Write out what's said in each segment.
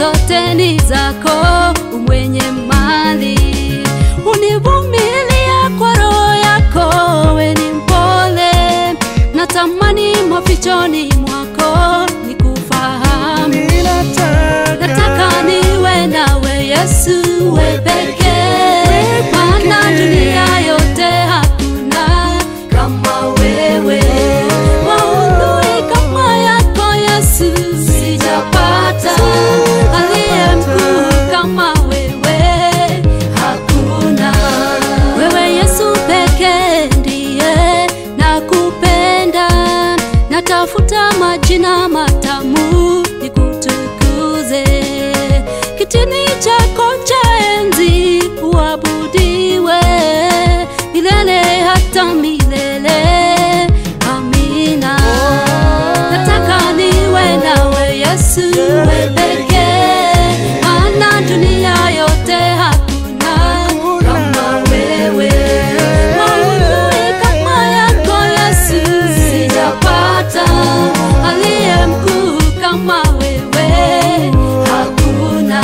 zote ni zako, umwenye mali. Univumilia kwa roho yako, we ni mpole. Natamani mafichoni mwako nikufahamu. Nataka niwe nawe Yesu, we pekee, maana dunia yote hakuna kama wewe. Maudhui kama yako Yesu sijapata, aliye mkuu kama wewe hakuna. Wewe Yesu pekee ndiye nakupenda, natafuta majina matamu nikutukuze, kitini chako cha enzi uabudiwe milele hata milele. Amina. Nataka niwe nawe Yesu, we pekee, maana dunia yote hakuna kama wewe. Maudhui kama yako Yesu sijapata, aliye mkuu kama wewe hakuna,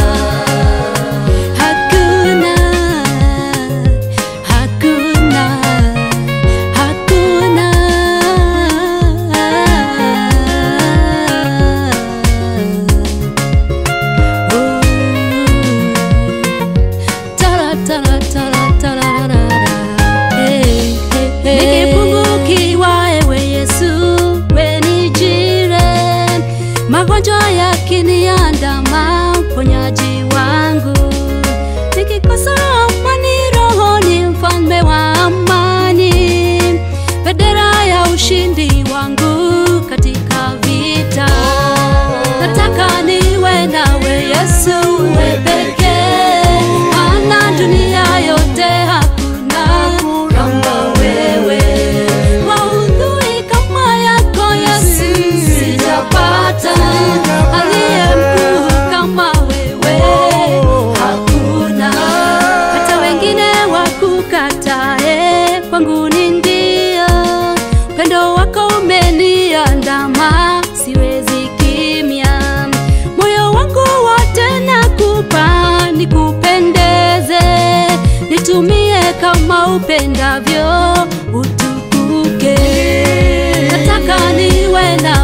hakuna, hakuna, hakuna. Nikipungukiwa ewe Yesu, we nijire, magonjwa yakiniandama, mponyaji wangu. Nikikosa amani rohoni, mfalme wa amani, bendera ya ushindi wangu katika vita. Nataka niwe nawe Yesu, we pekee, maana dunia yote hakuna kama wewe. Maudhui kama yako Yesu sijapata, aliye mkuu kama wewe hakuna. Hata wengine wakukatae, kwangu ni ndio. Upendo wako umeniandama, siwezi kimya. Moyo wangu wote nakupa, nikupendeze, nitumie kama upendavyo, utukuke. Nataka niwe na